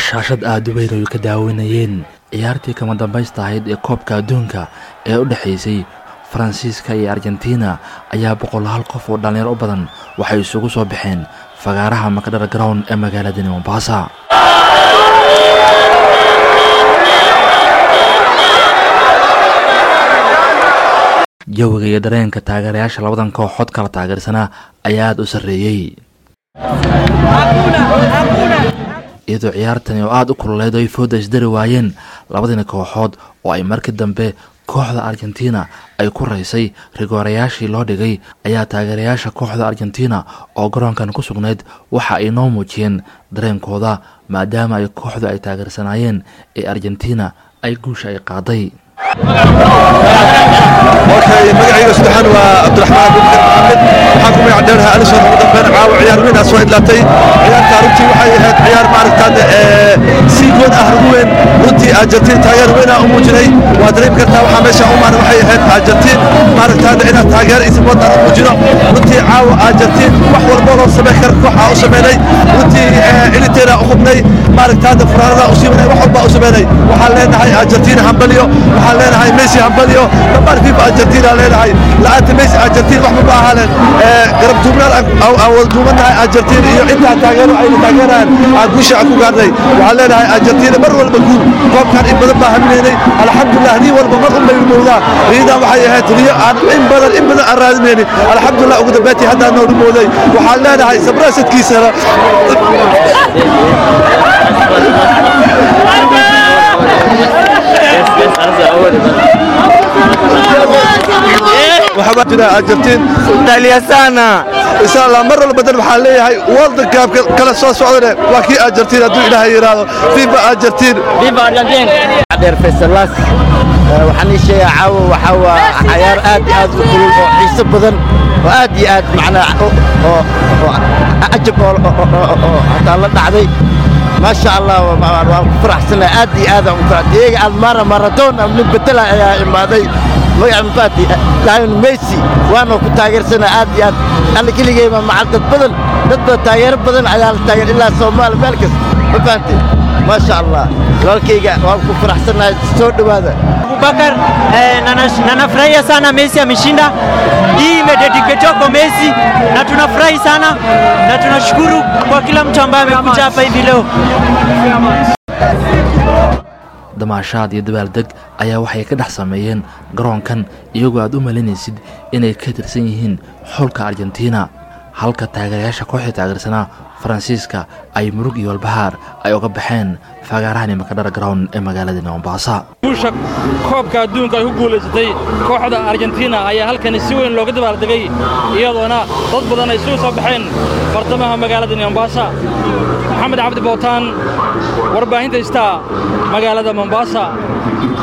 shaashad aada u weyn ay ka daawanayeen ciyaartii kama dambaysta ahayd ee koobka adduunka ee u dhexaysay faransiiska iyo argentina ayaa boqolaal qof oo dhallinyaro u badan waxay isugu soo baxeen fagaaraha makadhar ground ee magaaladani mombasa jawiga iyo dareenka taageerayaasha labadan kooxood kala taageersanaa ayaa aada u sarreeyey iyadoo ciyaartani oo aada u kululeed oo ay fooda isdari waayeen labadani kooxood oo ay markii dambe kooxda argentina ay ku raysay rigoorayaashii loo dhigay ayaa taageerayaasha kooxda argentina oo garoonkan ku sugnayd waxa ay noo muujiyeen dareenkooda maadaama ay kooxdu ay taageersanaayeen ee argentina ay guusha ay qaaday magacayga saddexaan waa cabdiraxmaan abubakar maxamed waxaan ku magac dheerahay alison ugu dambeyn caawa ciyaar weyn aa soo idlaatay ciyaarta runtii waxay ahayd ciyaar maaragtaade sii good ah ugu weyn runtii argentiin taageer weyn aa u muujinay waa dareemi kartaa waxaa meesha u maana waxay ahayd argentiin maaragtaade inaad taageer isbood aan u muujino runtii caawa argentiin wax walbo loo samayn kara kooxaa u sameynay runtii ciliteena u hubnay maaragtaade furaanada u siibanay wax walbaa u sameynay waxaan leenahay argentiin hambalyo waxaan leenahay messi hambalyo dhammaan fifa argentina leenahay la'aanta messi argentin waxba ma ahaaleen garab duubnaan aan wada duubanahay argentin iyo intaa taageero ayna taageeraan aan guusha aan ku gaarnay waxaan leenahay argentina mar walba guul koobkan in badan baa haminaynay alxamdulilah rii walba mar un baynu moodaa riidan waxay ahayd riyo aan in badan in badan aan raadinaynin alxamdulilah ugu dambeyntii haddaan noo dhumooday waxaan leenahay sabraasadkiisana waxaa jira argentin Italiasana. insha allah mar walba dan waxaan leeyahay world cup kala soo socdane waa kii argentin hadduu ilaahay yidhaahdo fifa argentin Viva Argentina. Adeer Faisalas. waxaan ii sheegaa caawa waxaa waa cayaar aad iyo aad u kulul oo xiiso badan oo aad iyo aad macnaa oo oo cajab oo oo hataa la dhacday maasha allah waan ku faraxsanahay aad iyo aad aan u farax diego almara maradona nin bedela ayaa imaaday magaca mafaati lion messi waana ku taageersanaa aad iyo aad alla keligeyba macal dad badan dad badan taageero badan ayaa la taageer ilaa soomaali meel kas ma fahantay maasha allah walaalkayga waan ku faraxsanahay soo dhowaada Abubakar eh, na nash- na nafurahia sana Messi ameshinda. Hii imededicatiwa kwa Messi na tunafurahi sana na tunashukuru kwa kila mtu ambaye amekuja hapa hivi leo. damaashaad iyo dabaaldeg ayaa waxay ka dhex sameeyeen garoonkan iyagoo aad u malinaysid inay ka tirsan yihiin xulka argentina halka taageerayaasha kooxda taageersanaa faransiiska ay murug iyo walbahaar ay uga baxeen fagaarahani makadhar ground ee magaalada mombasa guusha koobka adduunka ay ku guulaysatay kooxda argentina ayaa halkani si weyn looga dabaaldegay iyadoona dad badan ay isugu soo baxeen bartamaha magaalada mombasa maxamed cabdi bootaan warbaahinta istaa magaalada mombasa